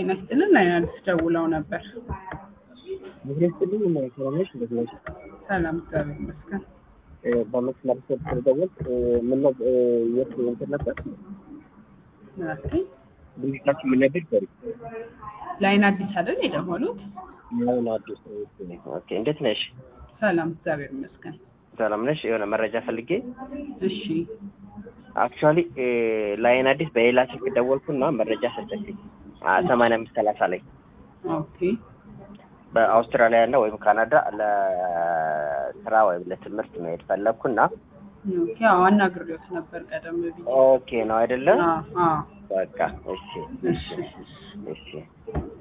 ጤና ይስጥልን ላይ አዲስ ደውለው ነበር። ምክንያት ስልኝ ሰላሞች እንደት ነሽ? ሰላም እግዚአብሔር ይመስገን። በመስመር ስር ስለደወል ምን ነው የት እንትን ነበር ኦኬ። ድርጅታችን ምን ነበር ይበሪ ላይን አዲስ አይደል የደወሉት? ምን አዲስ ኦኬ እንዴት ነሽ? ሰላም እግዚአብሔር ይመስገን። ሰላም ነሽ? የሆነ መረጃ ፈልጌ እሺ አክቹዋሊ ላይን አዲስ በሌላ ስልክ ደወልኩና መረጃ ሰጠችኝ ሰማንያ አምስት ሰላሳ ላይ ኦኬ በአውስትራሊያ እና ወይም ካናዳ ለስራ ወይም ለትምህርት መሄድ ፈለግኩና ኦኬ። አዎ አናግሬዎት ነበር ቀደም ብዬ። ኦኬ ነው አይደለም? አዎ አዎ በቃ እሺ እሺ እሺ